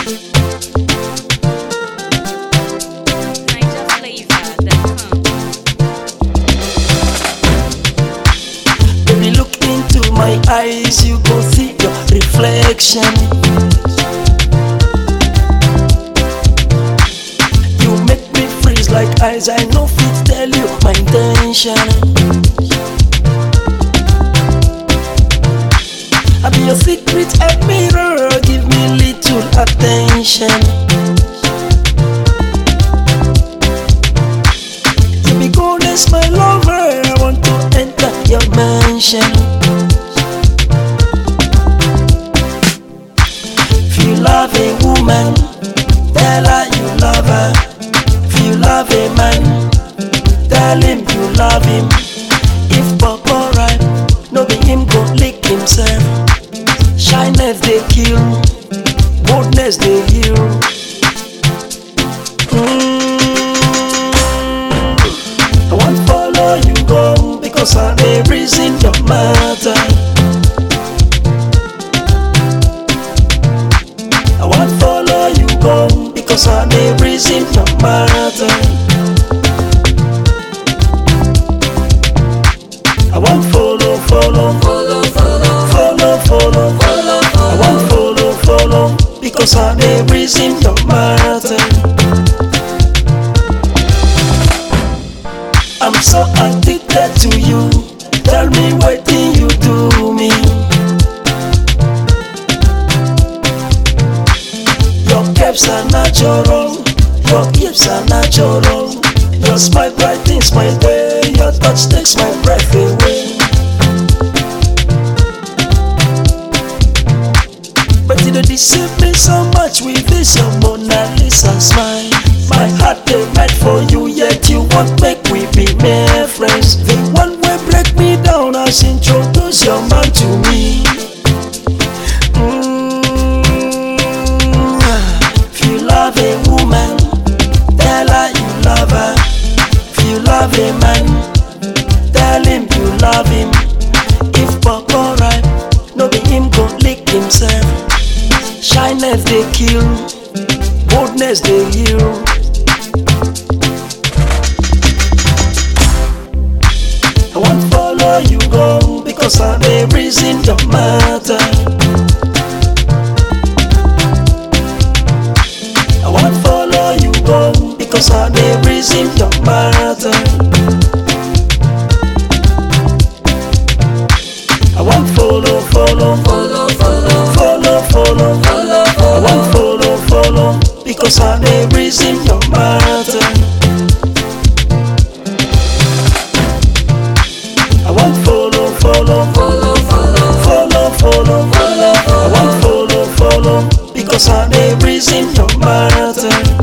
NigerFlavor.com. Baby, look into my eyes, you go see your reflection. You make me freeze like eyes, I know fit tell you my intention. I be your secret admirer, give me little attention. You be goddess, my lover, I want to enter your mansion. If you love a woman, tell her you love her. If you love a man, tell him you love him. If papa right, no be him go lick himself. Shyness they kill, boldness they heal. Mm. I want follow you go because I dey reason your matter. I want follow you go because I dey reason your matter. I want follow, follow, follow, follow, follow, follow, follow. I want follow, follow because I dey reason your matter. I'm so addicted to you. Tell me what thing you do me. Your caps are natural, your hips are natural. Your smile brightens my day, your touch takes my breath away. But you don't deceive me so much with this your Mona Lisa smile. My heart they mad for you, yet you won't make we be mere friends. The one way break me down as introduce your man to me. Mm, If you love a woman, tell her you love her. If you love a man, tell him you love him. If papa right, no be him go lick himself. Shyness they kill, boldness they heal. I want follow you go because I dey reason your matter. I want follow you go because I dey reason your matter. I want follow, follow, follow, follow, follow, follow, follow. I want follow, follow because I dey reason your matter. I want follow, follow, follow, follow, follow, follow, follow. I want follow, follow because I dey reason your matter.